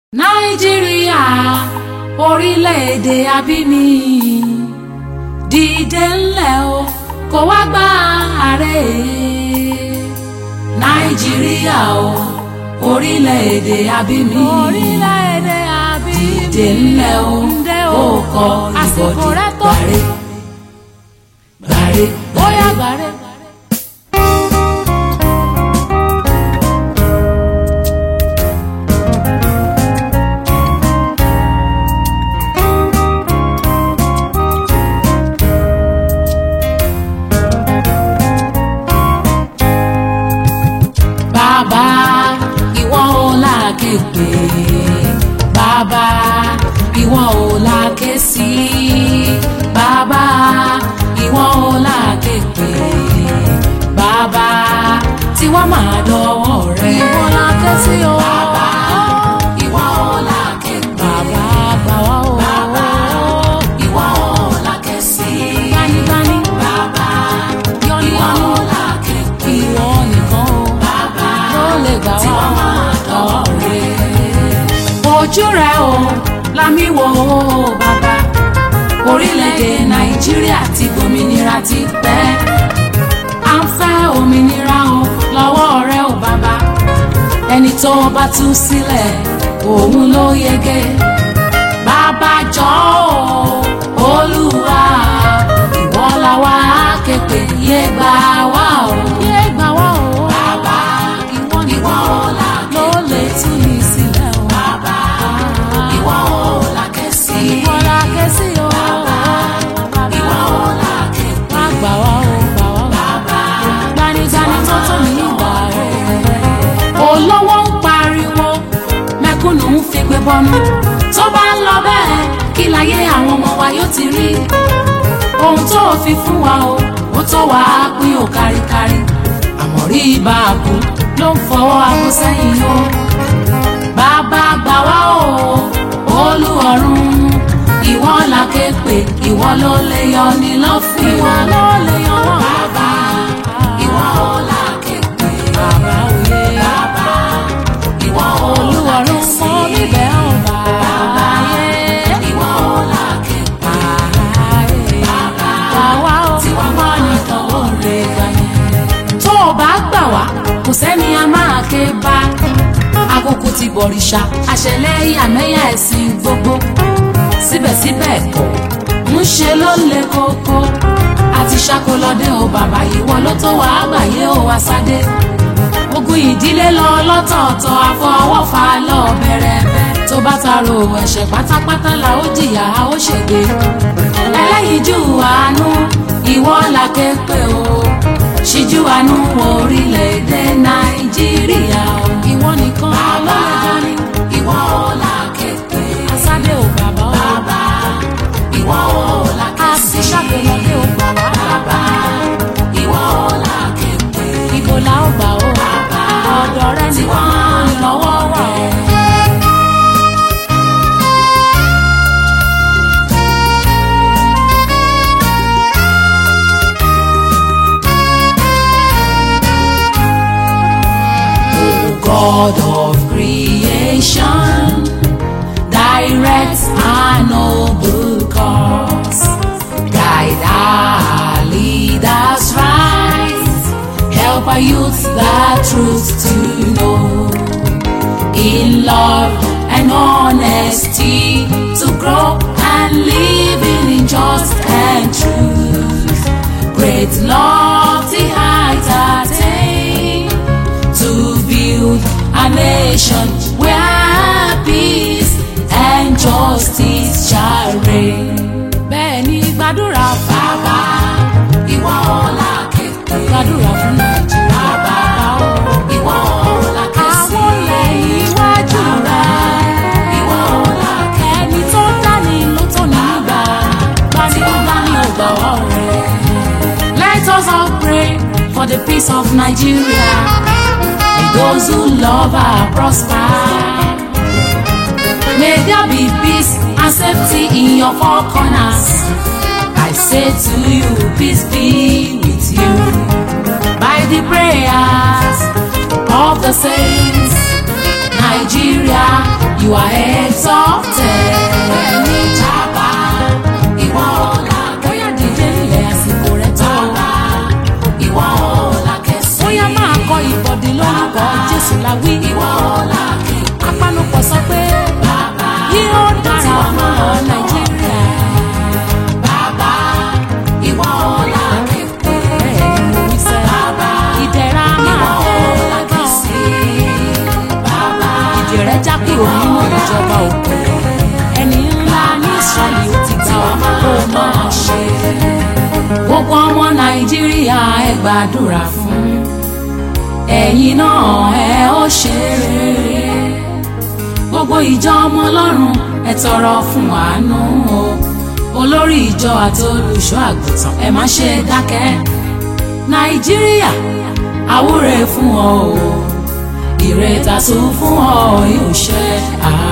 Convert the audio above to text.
nàìjíríà orílẹ̀-èdè abíní dìde ńlẹ̀ o kó wá gba ààrẹ nàìjíríà o orílẹ̀-èdè abíní orílẹ̀-èdè àbí dìde ńlẹ̀ o ǹdẹ́ kó o kọ àsìkò ìbọ̀dì rẹ tó gbàre gbàre bóyá gbàre. bàbá ìwọ ò láàké pé bàbá ìwọ ò láàké sí bàbá ìwọ ò láàké pé bàbá tiwa máa dọwọ́ rẹ. ìwọ la ké sí o. bàbá ìwọ ò láàké pé bàbá gbà wá o. bàbá ìwọ ò láàké sí gbanigbani bàbá yọni ìwọ yọni ò láàké pé ìwọ nìkan o. bàbá ló lè gbà tí wá wọ́n máa dọ̀wọ́ rẹ̀. ojú rẹ̀ o lámì wò ó bàbá orílẹ̀-èdè nàìjíríà ti gbòmìnira ti pẹ́ à ń fẹ́ òmìnira o lọ́wọ́ rẹ̀ o bàbá ẹni tó bá tú sílẹ̀ òun ló yege bàbá jọ̀ọ́ o olúwa ìwọ la wá képe yé gbà wá o. yé gbà wá o. Bàbá ìwọ ìwọ nìkan ò là ló lè tú mi sílẹ̀ o. Bàbá ìwọ ò là kẹ́sì. ìwọ la ké sí o. Bàbá ìwọ ò là képe. má gbà wá o gbà wá o. Bàbá gbanigbani tó tó mi gbà o. olówó ń pariwo mẹ̀kúnnù ń fi gbé bọ́nú tó bá ń lọ bẹ́ẹ̀ kí láyé àwọn ọmọ wa yóò ti rí ohun tó o fi fún wa o ó tó wà á pín o káríkárí àmọ́ rí ibà àbò ló ń fọwọ́ aago sẹ́yìn o bàbá gbà wá o olúọ̀run ìwọ la ké pè ìwọ ló lè yọ ní lọ́fìn ìwọ ló lè yan wá. bàbá ìwọ ò la ké pè bàbá òye. bàbá ìwọ ò la olúwarun ké sí mọ níbẹ̀ ọ̀ bàbá yé. ìwọ ò la ké pè Gbà wá o. tí wọ́n mọ́ nìkan ó lè gbà yẹn. tó o bá gbà wá kò sẹ́ni a máa ké bá àkókò ti bọ̀rìṣà àṣẹlẹ̀ ìyàmẹ́yà ẹ̀sìn gbogbo síbẹ̀síbẹ̀ kọ́ ń ṣe ló le koko àti ṣàkólọ́dé o bàbá ìwọ ló tó wàá gbàyé o àṣàdé ogun ìdílé lọ lọ́tọ̀ọ̀tọ̀ àfọwọ́fà lọ bẹ̀rẹ̀bẹ̀ tó bá taro ẹ̀ṣẹ̀ pátápátá la ó jìyà a ó ṣègbè ẹlẹ́yinjú àánú ìwọ la ké pè o ṣíjú àánú orílẹ̀-èdè nàìjíríà o ìwọ nìkan bàbá ló lè jọ ní. ìwọ la ké pè Asádé ò bàbá o. bàbá ìwọ la ké sí àti ṣàgbéwọlé ò gbà wá. bàbá ìwọ la ké pè Ibo la ó gbà o. ọ̀dọ̀ rẹ tí nìkan wọ́n ìrànwọ́ wà o. rẹ̀. O God of creation, direct our noble cause, guide our leaders right, help our youth the truth to know, in love and honesty to grow and live in just and truth. Great lofty heights attain to build a nation where peace and justice shall reign. bẹ́ẹ̀ ni gbàdúrà fún Bàbá ìwọ ọ̀la kékeré. gbàdúrà fún Nàìjíríà. Bàbá ìwọ ọ̀la kẹsì. àwọn ilẹ̀ iwájú rẹ̀. Ìwọ ọ̀la ẹni tó dání ló tó nígbà. gbanigbani ò gbà wá o. Let us all pray for the peace of Nigeria. May those who love her prosper. May there be peace and safety in your four corners. I say to you, peace be with you. By the prayers of the saints, Nigeria, you are exalted. Ẹni jábá ìwọ ọ̀la bóyá dìde ilẹ̀ àsìkò rẹ̀ tó. bàbá ìwọ ọ̀la kẹsì. bóyá máa kọ ìbọ̀dì lórúkọ Jésù la wí. ìwọ ọ̀la kí apanupọ̀ sọ pé bàbá yóò dára fún ọ Nàìjíríà. bàbá ìwọ ọ̀la kẹfẹ. bẹ́ẹ̀ ni mo wí sẹ́. Bàbá ìdẹ̀ra ìwọ máa ọ̀la dé bá ọ. kẹsì. Bàbá ìdè rẹ̀ já kúrò nínú ìjọba òkun. ẹni ńlá ní Ísírẹ́lì ó ti gbà ọ́ kó máa ṣe. gbogbo ọmọ nàìjíríà ẹ gbàdúrà fún ẹ̀yin náà ẹ ó ṣe rere gbogbo ìjọ ọmọ ọlọ́run ẹ tọrọ fún àánú o olórí ìjọ àti olùṣọ́ àgùntàn ẹ má ṣe dákẹ́ nàìjíríà àwúre fún ọ o ìrètà tó fún ọ yóò ṣe àá.